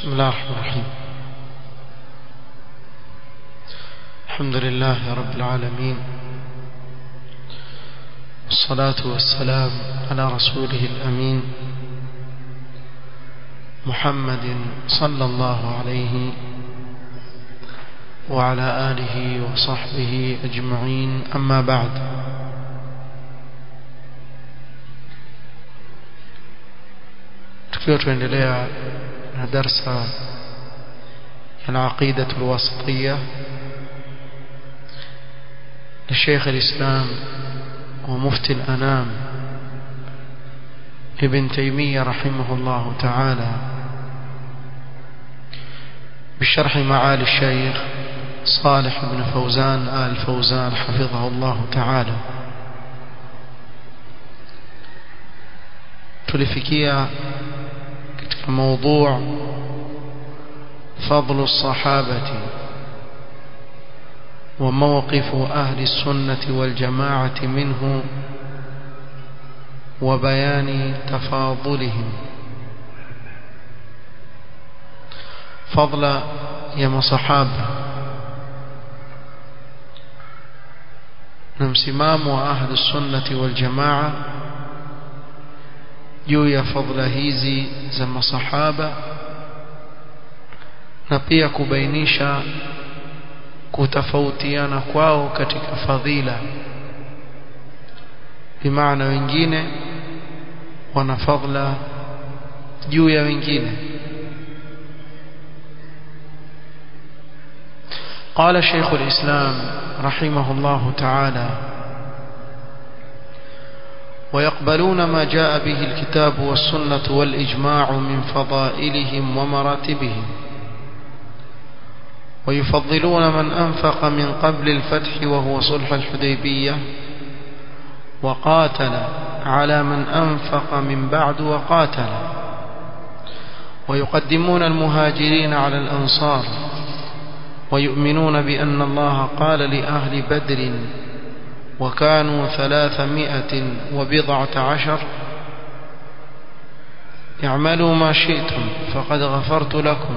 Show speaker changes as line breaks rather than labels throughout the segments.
بسم الله الرحمن الرحيم الحمد لله رب العالمين والصلاة والسلام على رسوله الأمين محمد صلى الله عليه وعلى آله وصحبه أجمعين أما بعد tukiwa tuendelea na darsa ya aqida alwasitiyya لشيخ الإسلام ومفتي الأنام ابن تيمية رحمه الله تعالى بشرح معالي الشيخ صالح بن فوزان آل فوزان حفظه الله تعالى tulifikia katika موضوع فضل الصحابة وموقف أهل السنة والجماعة منه وبيان تفاضلهم فضل يا صحابة نمسمام أهل السنة والجماعة juu ya fadhila hizi za masahaba na pia kubainisha kutofautiana kwao katika fadhila bimaana wengine wana fadhila juu ya wengine قال شيخ الإسلام رحمه الله تعالى ويقبلون ما جاء به الكتاب والسنة والإجماع من فضائلهم ومراتبهم ويفضلون من أنفق من قبل الفتح وهو صلح الحديبية وقاتل على من أنفق من بعد وقاتل ويقدمون المهاجرين على الأنصار ويؤمنون بأن الله قال لأهل بدر وكانوا ثلاثمائة وبضعة عشر اعملوا ما شئتم فقد غفرت لكم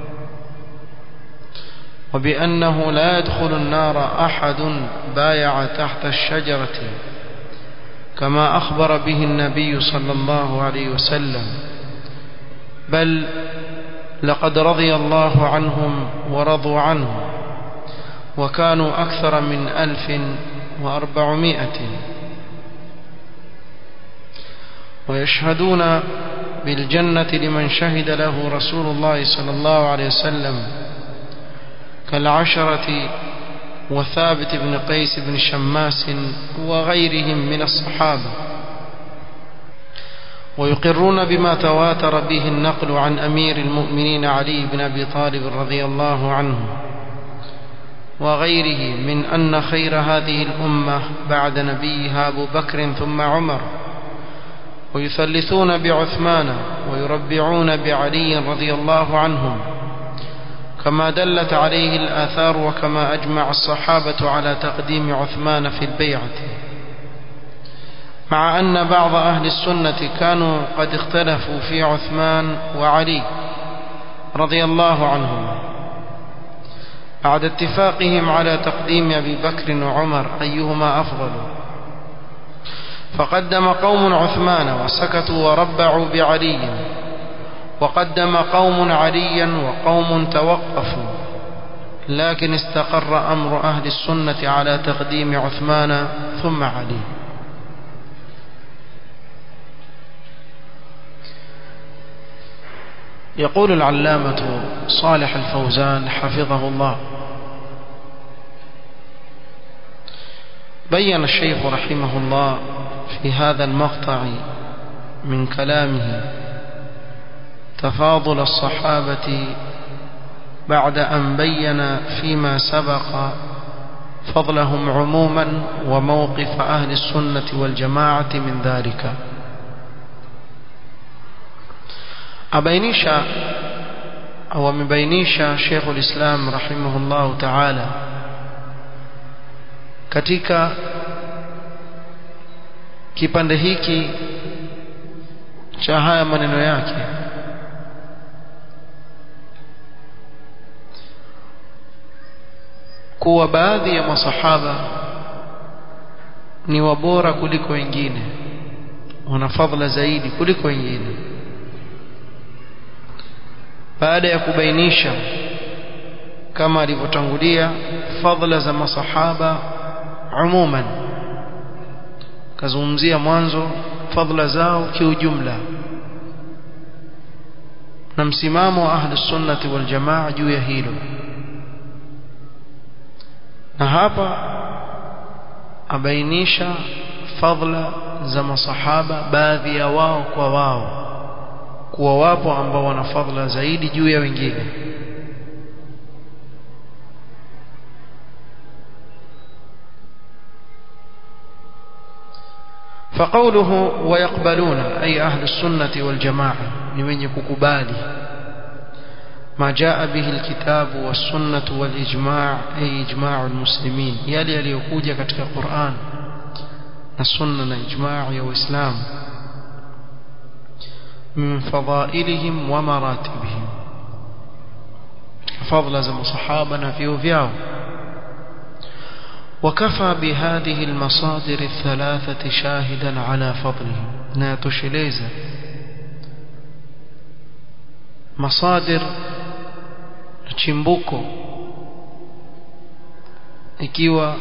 وبأنه لا يدخل النار أحد بايع تحت الشجرة كما أخبر به النبي صلى الله عليه وسلم بل لقد رضي الله عنهم ورضوا عنه وكانوا أكثر من ألف وأربعمائة ويشهدون بالجنة لمن شهد له رسول الله صلى الله عليه وسلم كالعشرة وثابت بن قيس بن شماس وغيرهم من الصحابة ويقرون بما تواتر به النقل عن أمير المؤمنين علي بن أبي طالب رضي الله عنه وغيره من أن خير هذه الأمة بعد نبيها أبو بكر ثم عمر ويثلثون بعثمان ويربعون بعلي رضي الله عنهم كما دلت عليه الآثار وكما أجمع الصحابة على تقديم عثمان في البيعة مع أن بعض أهل السنة كانوا قد اختلفوا في عثمان وعلي رضي الله عنهما بعد اتفاقهم على تقديم أبي بكر وعمر أيهما أفضل فقدم قوم عثمان وسكتوا وربعوا بعلي وقدم قوم عليا وقوم توقفوا لكن استقر أمر أهل السنة على تقديم عثمان ثم علي يقول العلامة صالح الفوزان حفظه الله بين الشيخ رحمه الله في هذا المقطع من كلامه تفاضل الصحابة بعد أن بين فيما سبق فضلهم عموما وموقف أهل السنة والجماعة من ذلك abainisha au amebainisha Sheikh ulislam rahimahullahu ta'ala katika kipande hiki cha haya maneno yake kuwa baadhi ya masahaba ni wabora kuliko wengine wana fadhila zaidi kuliko wengine baada ya kubainisha kama alivyotangulia fadhila za masahaba umuman kazungumzia mwanzo fadhila zao kiujumla na msimamo wa ahli sunnati wal jamaa juu ya hilo na hapa abainisha fadhila za masahaba baadhi ya wao kwa wao kuwa wapo ambao wana fadhila zaidi juu ya wengine فقوله ويقبلون أي أهل السنة والجماعة لمن يكبالي ما جاء به الكتاب والسنة والإجماع أي إجماع المسلمين يلي يليكوجة كتك القرآن السنة إجماع وإسلام من فضائلهم ومراتبهم فضل زم صحابنا في وفياه وكفى بهذه المصادر الثلاثة شاهدا على فضلهم ناتشليزا مصادر chimbuko ikiwa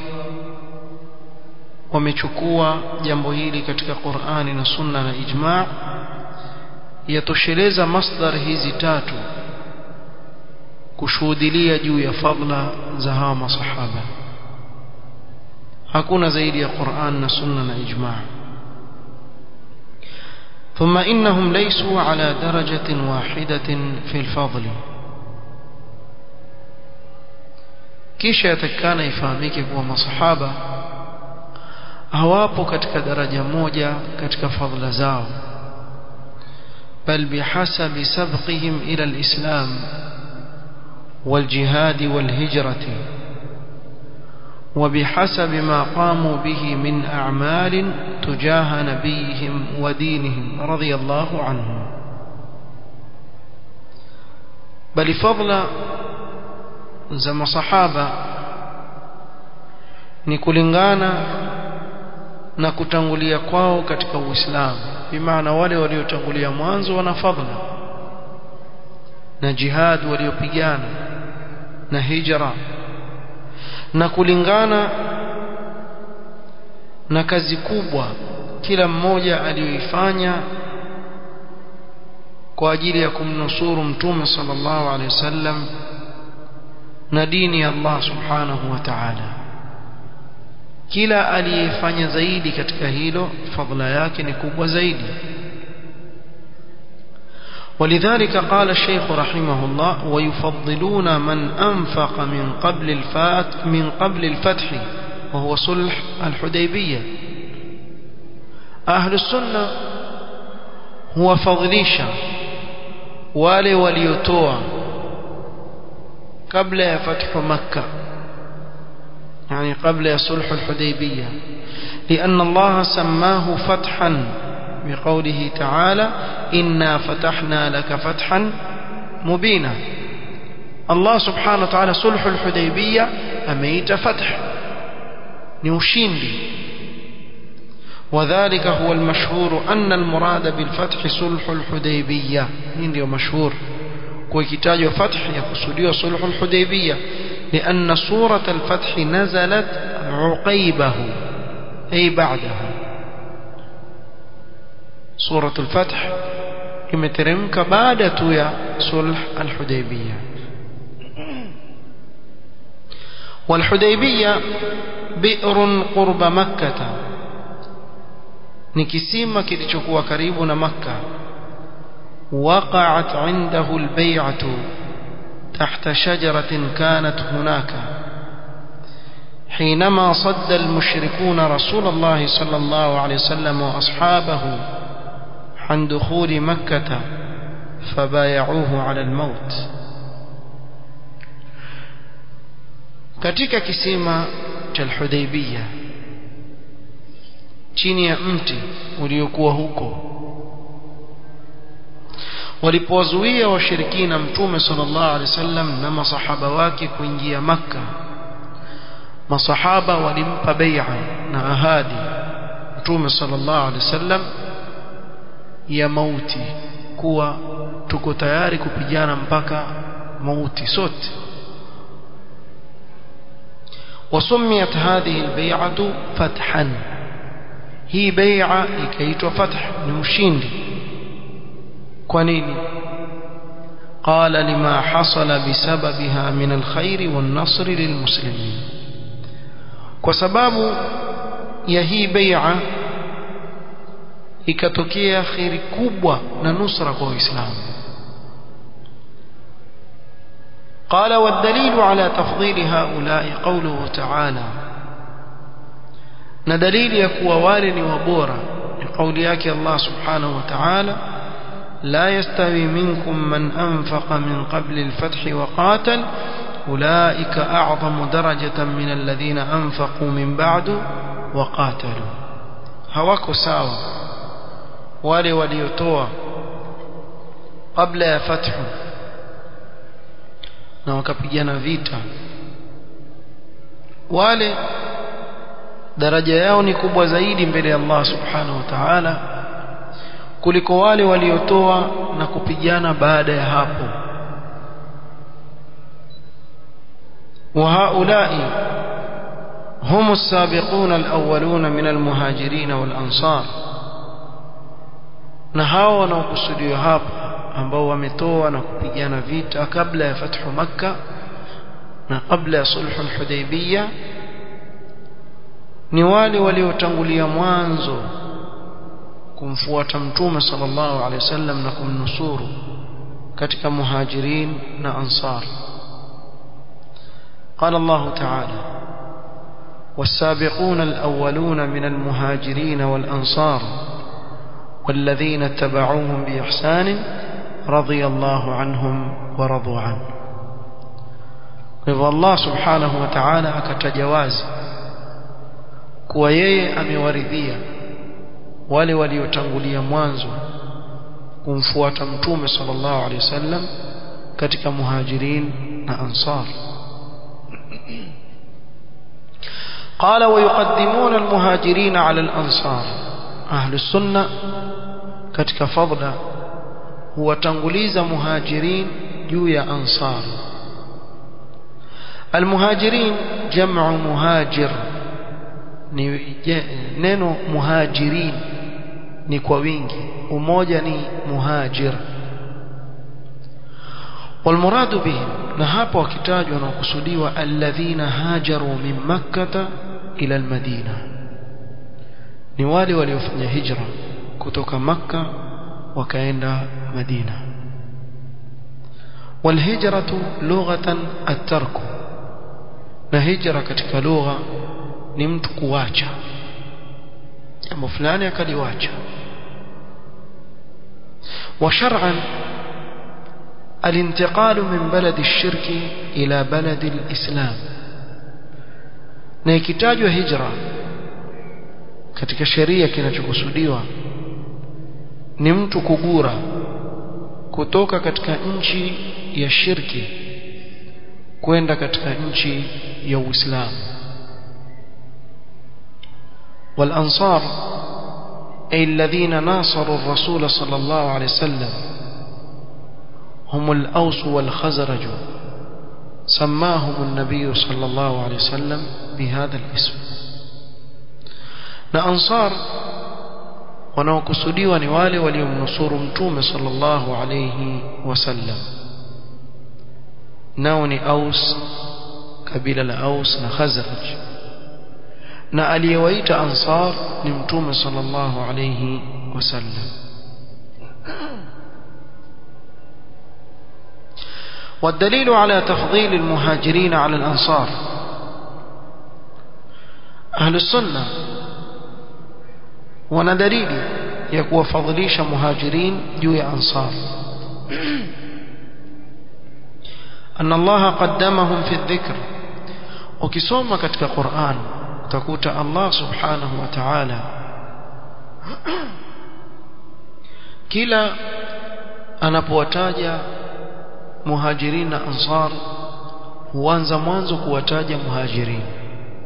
wamechukua jambo hili katika Qur'ani na Sunna na ijma' yatosheleza masdar hizi tatu kushuhudilia juu ya fadla za hawa masahaba hakuna zaidi ya Qur'an na Sunna na ijma' ثم إنهم ليسوا على درجة واحدة في الفضل kisha yatakana ifahamike kuwa masahaba hawapo katika daraja moja katika fadhila zao bal bihasabi sabqihim ila alislam والجهاد والهجرة وبحسب ما قاموا به من أعمال تجاه نبيهم ودينهم رضي الله عنهم بل فضل za masahaba ni kulingana na kutangulia kwao katika Uislamu bimaana wale waliotangulia mwanzo wana fadhila na jihad waliopigana na hijra na kulingana na kazi kubwa kila mmoja aliyoifanya kwa ajili ya kumnusuru mtume sallallahu alaihi wasallam na dini ya Allah subhanahu wa ta'ala kila aliyefanya zaidi katika hilo fadhila yake ni kubwa zaidi ولذلك قال الشيخ رحمه الله ويفضلون من أنفق من قبل الفات من قبل الفتح وهو صلح الحديبية أهل السنة هو فضليشا wale waliotoa kabla ya fathu makkah يعني قبل صلح الحديبية لأن الله سماه فتحا بقوله تعالى إنا فتحنا لك فتحا مبينا الله سبحانه وتعالى صلح الحديبية أميت فتح نوشيندي وذلك هو المشهور أن المراد بالفتح صلح الحديبية ndio مشهور وكتاج فتح يقصد صلح الحديبية لأن سورة الفتح نزلت عقيبه أي بعده سورة الفتح imeteremka baada tu ya sulh al-Hudaybiyah wal-Hudaybiyah bi'run qurba makkah ni kisima kilichokuwa karibu na makkah وقعت عنده البيعة تحت شجرة كانت هناك حينما صد المشركون رسول الله صلى الله عليه وسلم وأصحابه عن دخول مكة فبايعوه على الموت katika kisima cha Hudaybiyah chini ya mti uliokuwa huko walipowazuia washirikina mtume sallallahu alaihi wasallam na masahaba wake kuingia makka masahaba walimpa bai'a na ahadi mtume sallallahu alaihi wasallam ya mauti kuwa tuko tayari kupigana mpaka mauti sote وسميت هذه البيعة فتحا هي بيعة إكيت فتح نمشين كونيني قال لما حصل بسببها من الخير والنصر للمسلمين وسباب يهي بيعة ikatokea khiri kubwa na nusra kwa waislamu قال والدليل على تفضيل هؤلاء قوله تعالى ندليل يكوى والن وبورا لقول ياكي الله سبحانه وتعالى لا يستوي منكم من أنفق من قبل الفتح وقاتل أولئك أعظم درجة من الذين أنفقوا من بعد وقاتلوا هواكو ساوى wale waliotoa kabla ya fathu na wakapigana vita wale daraja yao ni kubwa zaidi mbele ya Allah subhanahu wa ta'ala kuliko wale waliotoa na kupigana baada ya hapo وهؤلاء هم السابقون الأولون من المهاجرين والأنصار na hao wanaokusudiwa hapa ambao wametoa na kupigana vita kabla ya fathu makka na kabla ya sulhu hudaybiyah ni wale waliotangulia mwanzo kumfuata mtume sallallahu alaihi wasallam na kumnusuru katika muhajirin na ansar قال الله تعالى والسابقون الأولون من المهاجرين والأنصار والذين اتبعوهم بإحسان رضي الله عنهم ورضوا عنه الله سبحانه وتعالى akatajawazi kuwa yeye amewaridhia wale waliotangulia mwanzo kumfuata mtume sallallahu alaihi wasallam katika muhajirin na ansar قال ويقدمون المهاجرين على الأنصار أهل السنة katika fadla huwatanguliza muhajirin juu ya ansar almuhajirin jam'u muhajir ni neno muhajirin ni kwa wingi umoja ni muhajir والمراد بهم na hapo wakitajwa na kusudiwa alladhina hajaru min makkah ila almadina ni wale waliofanya hijra kutoka makka wakaenda madina والهجرة لغة الترك na hijra katika lugha ni mtu kuacha jambo fulani akaliwacha وشرعا الانتقال من بلد الشرك إلى بلد الإسلام na ikitajwa hijra katika sheria kinachokusudiwa ni mtu kugura kutoka katika nchi ya shirki kwenda katika nchi ya Uislamu والأنصار أي الذين ناصروا الرسول صلى الله عليه وسلم هم الأوس والخزرج سماهم النبي صلى الله عليه وسلم بهذا الاسم na ansar wanaokusudiwa ni wale waliomnusuru mtume sallallahu alayhi wasallam nao ni aus kabila la aus na khazraj na aliyewaita ansar ni mtume sallallahu alayhi wasallam والدليل على تفضيل المهاجرين على الأنصار أهل السنة وندليل يكون فضليش مهاجرين جوي أنصار أن الله قدمهم في الذكر وكسوما كتك قرآن تكوت الله سبحانه وتعالى كلا anapowataja muhajirin na ansar huanza mwanzo kuwataja muhajirin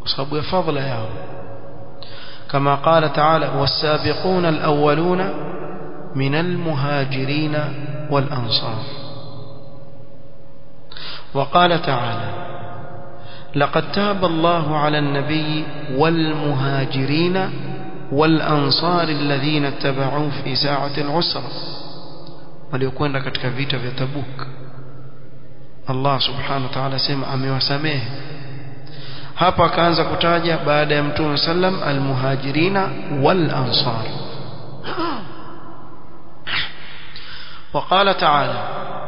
sababu ya fadhila yao كما قال تعالى والسابقون الأولون من المهاجرين والأنصار وقال تعالى لقد تاب الله على النبي والمهاجرين والأنصار الذين اتبعوه في ساعة العسرة waliokwenda katika vita vya Tabuk Allah subhanahu wa ta'ala sema amewasamehe hapa akaanza kutaja baada ya mtume sallam almuhajirina wal ansar وقال تعالى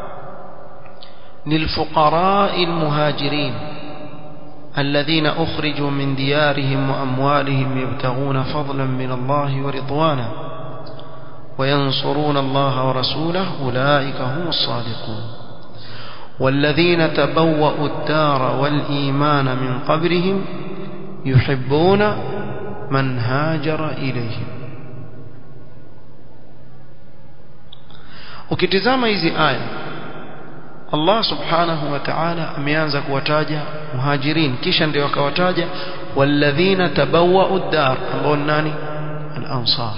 للفقراء المهاجرين الذين أخرجوا من ديارهم وأموالهم يبتغون فضلا من الله ورضوانا وينصرون الله ورسوله أولئك هم الصادقون والذين تبوأوا الدار والإيمان من قبرهم يحبون من هاجر إليهم ukitizama hizi aya Allah subhanahu wa ta'ala ameanza kuwataja muhajirin kisha ndio akawataja walladhina tabawwa'u ad-dar ambao nani al-ansar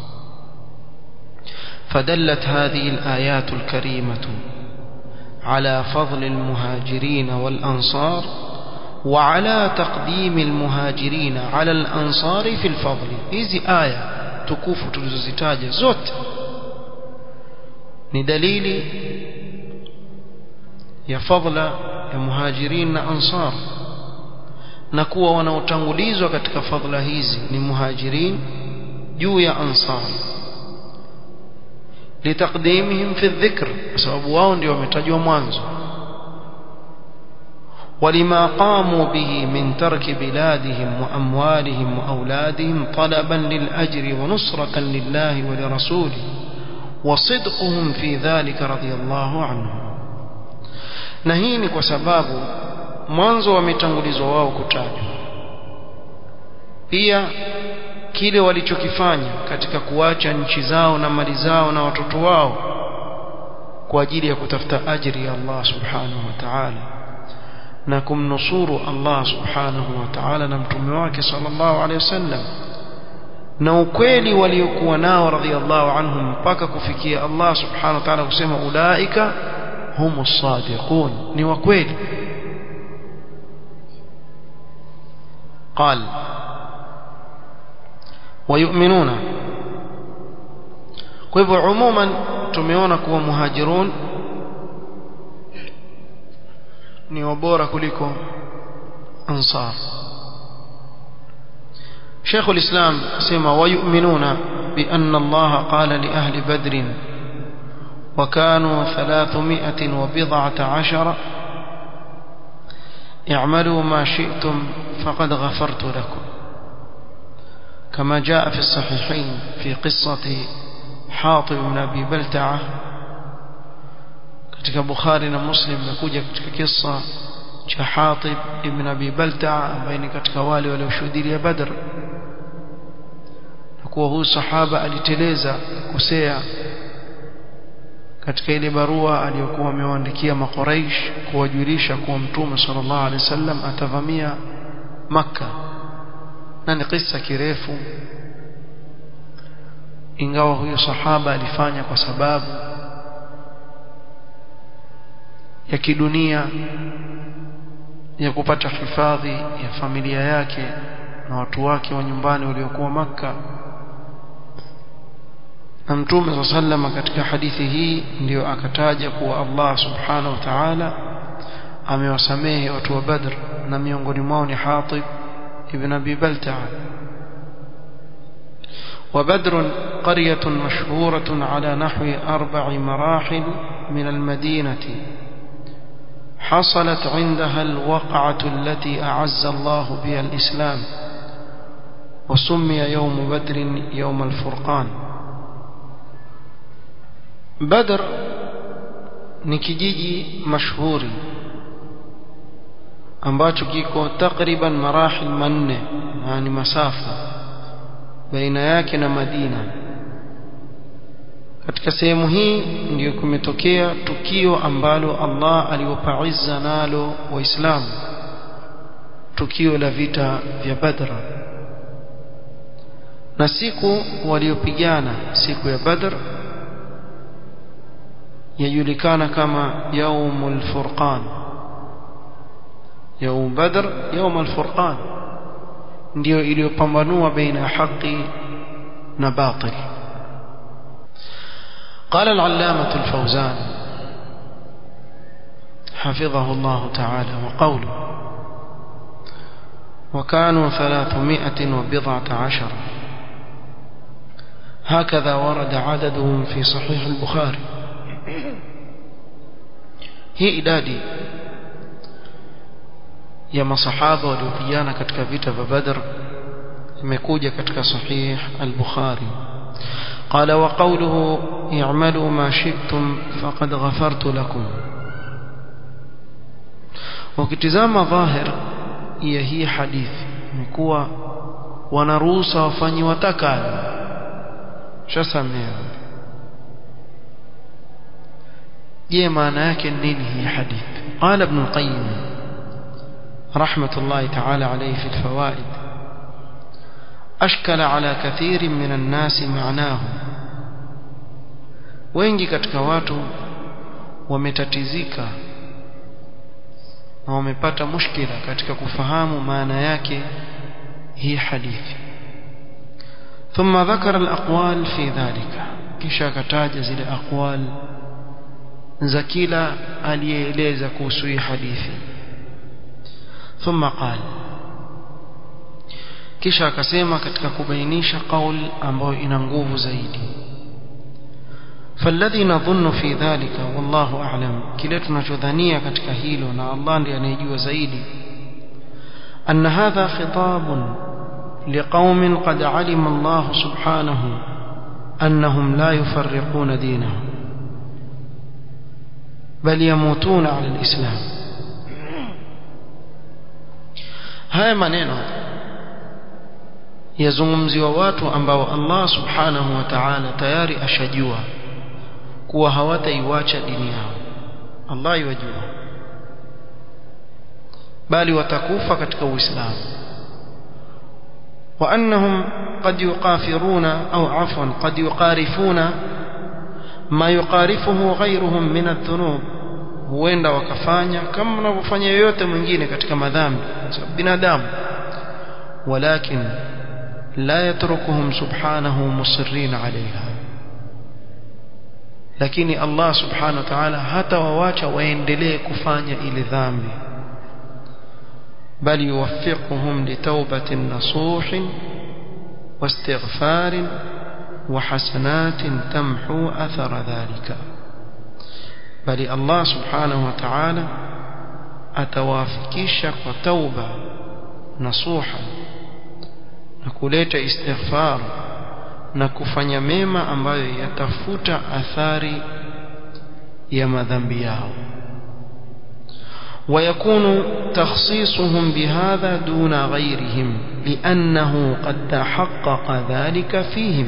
فدلت هذه الآيات الكريمة على فضل المهاجرين والأنصار وعلى تقديم المهاجرين على الأنصار في الفضل hizi aya tukufu tulizozitaja zote ni dalili ya fadla ya muhajirin na ansar na kuwa wanaotangulizwa katika fadla hizi ni muhajirin juu ya ansar litaqdimihim fi dhikr kwa sababu wao ndio wametajwa mwanzo ولما قاموا به من ترك بلادهم وأموالهم وأولادهم طلبا للأجر ونصرة لله ولرسوله وصدقهم في ذلك رضي الله عنهم نهيني وسباب mwanzo wametangulizwa wao kutajwa pia kile walichokifanya katika kuacha nchi zao na mali zao na watoto wao kwa ajili ya kutafuta ajiri ya Allah subhanahu wa ta'ala na kumnusuru Allah subhanahu wa ta'ala na mtume wake sallallahu alaihi wasallam na ukweli waliokuwa nao radhiallahu anhum mpaka kufikia Allah subhanahu wa ta'ala kusema ulaika humus sadiqun ni wa kweli قال ويؤمنون kwa hivyo umuman tumeona kuwa muhajirun ni wabora kuliko ansar شيخ الإسلام سمى ويؤمنون بأن الله قال لأهل بدر وكانوا ثلاثمائة وبضعة عشر اعملوا ما شئتم فقد غفرت لكم كما جاء في الصحيحين في قصة حاطب بن أبي بلتعة katika Bukhari na Muslim imekuja katika kisa cha Hatib ibn Abi Balta'a ambaye ni katika wale walioshuhudia Badr na kuwa huyu sahaba aliteleza kukosea katika ile barua aliyokuwa amewaandikia makuraish kuwajulisha kuwa mtume sallallahu alaihi wasallam atavamia Makka na ni kisa kirefu ingawa huyo sahaba alifanya kwa sababu ya kidunia ya kupata hifadhi ya familia yake na watu wake wa nyumbani waliokuwa maka na mtume sallama katika hadithi hii ndiyo akataja kuwa Allah subhanahu wa ta'ala amewasamehe watu wa Badr na miongoni mwao ni Hatib ibn Abi Balta'a وبدر قرية مشهورة على نحو أربع مراحل من المدينة حصلت عندها الوقعة التي أعز الله بها الإسلام وسمي يوم بدر يوم الفرقان بدر nikijiji mashhuri ambacho kiko takriban marahil manne yani masafa baina yake na Madina katika sehemu hii ndiyo kumetokea tukio ambalo Allah aliwapa izza nalo waislamu tukio la vita vya Badr na siku waliopigana siku ya Badr yajulikana kama yaumul furqan yaum Badr yaumul furqan ndio iliyopambanua baina ya haki na batil قال العلامة الفوزان حفظه الله تعالى وقوله وكانوا ثلاثمائة وبضعة عشر هكذا ورد عددهم في صحيح البخاري هي إدادي ya masahaba waliopigana katika vita vya Badr imekuja katika sahih al-Bukhari قال وقوله اعملوا ما شئتم فقد غفرت لكم ukitizama dhahir ya hii hadithi ni kuwa wanaruhusa wafanyi watakalo shasamea je maana yake nini hii hadithi qala ibn al-qayyim rahmatullahi ta'ala alayhi fi al-fawaid ashkala ala kathirin min an-nas ma'nahu wengi katika watu wametatizika na wamepata mushkila katika kufahamu maana yake hii hadithi ثم ذكر الأقوال في ذلك kisha akataja zile aqwal za kila aliyeeleza kuhusu hii hadithi ثم قال kisha akasema katika kubainisha qaul ambayo ina nguvu zaidi فالذي نظن في ذلك والله أعلم kile tunachodhania katika hilo na Allah ndiye anayejua zaidi أن هذا خطاب لقوم قد علم الله سبحانه أنهم لا يفرقون دينهم بل يموتون على الإسلام haya maneno yazungumziwa watu ambao Allah subhanahu wa ta'ala tayari ashajua kuwa hawataiwacha dini yao Allah yajua bali watakufa katika uislamu wa annahum qad yuqafiruna au afwan qad yuqarifuna ma yuqarifuhu ghayruhum min adh-dhunub huenda wakafanya kama wanavyofanya yoyote mwingine katika madhambi sababu binadamu walakin la yatrukuhum subhanahu musirrin alaiha lakini Allah subhanahu wa ta'ala hata wawacha waendelee kufanya ile dhambi bali yuwaffiquhum litawbatin nasuhin واستغفار وحسنات تمحو أثر ذلك bali Allah subhanahu wa ta'ala atawafikisha kwa tauba nasuha na kuleta istighfar na kufanya mema ambayo yatafuta athari ya madhambi yao ويكون تخصيصهم بهذا دون غيرهم لأنه قد تحقق ذلك فيهم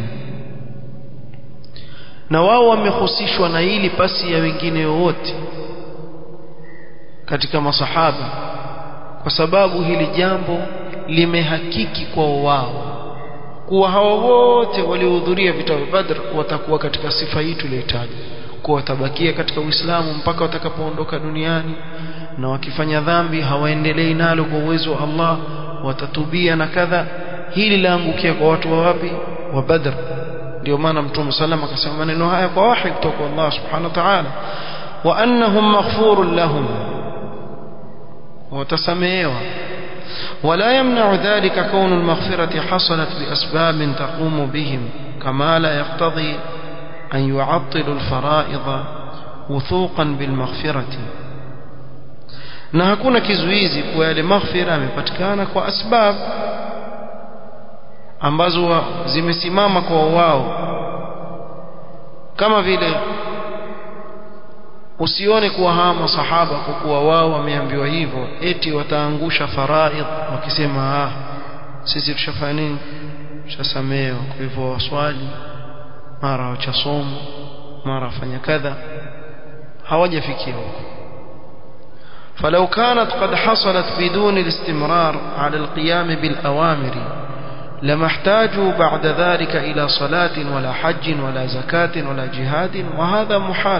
na wao wamehusishwa na hili pasi ya wengine wote katika masahaba kwa sababu hili jambo limehakiki kwa wao kuwa hawa wote waliohudhuria vita vya Badr watakuwa katika sifa hii tuliyotaja kuwa watabakia katika Uislamu mpaka watakapoondoka duniani na wakifanya dhambi hawaendelei nalo kwa uwezo wa Allah watatubia na kadha hili laangukia kwa watu wa wapi wa Badr ndio maana mtume sallam akasema maneno haya kwa wahi kutoka kwa Allah subhanahu wa ta'ala wa annahum maghfurun lahum watasamehewa ولا يمنع ذلك كون المغفرة حصلت بأسباب تقوم بهم كما لا يقتضي أن يعطلوا الفرائض وثوقا بالمغفرة na hakuna kizuizi kwa yale maghfira yamepatikana kwa asbab ambazo zimesimama kwa wao kama vile usione kuwa hawa masahaba kwa kuwa wao wameambiwa hivyo eti wataangusha faraidh wakisema ah sisi tushafanya nini tushasamehewa kwa hivyo waswali mara wachasomo mara wafanya kadha hawajafikia huko فلو كانت قد حصلت بدون الاستمرار على القيام بالأوامر لما احتاجوا بعد ذلك إلى صلاة ولا حج ولا زكاة ولا جهاد وهذا محال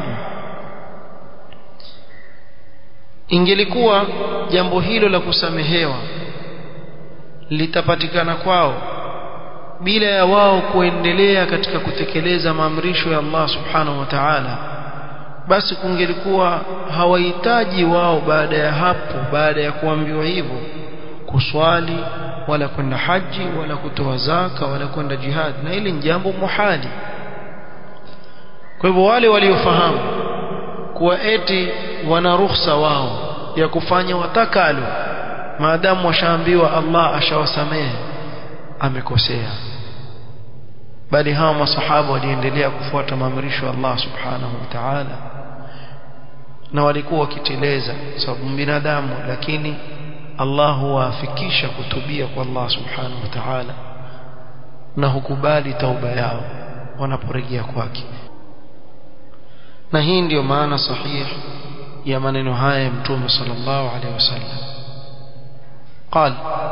ingelikuwa jambo hilo la kusamehewa litapatikana kwao bila ya wao kuendelea katika kutekeleza maamrisho ya Allah subhanahu wa ta'ala basi kungelikuwa hawahitaji wao baada ya hapo baada ya kuambiwa hivyo kuswali wala kwenda haji wala kutoa zaka wala kwenda jihad na hili ni jambo muhali kwa hivyo wale waliofahamu kuwa eti wana ruhusa wao ya kufanya watakalo maadamu washaambiwa Allah ashawasamehe amekosea bali hawa masahaba waliendelea kufuata maamrisho ya Allah subhanahu wa ta'ala na walikuwa wakiteleza sababu binadamu lakini Allah huwafikisha kutubia kwa Allah subhanahu wa ta'ala na hukubali tauba yao wanaporejea kwake na hii ndiyo maana sahihi ya maneno haya ya mtume sallallahu alaihi wasallam قال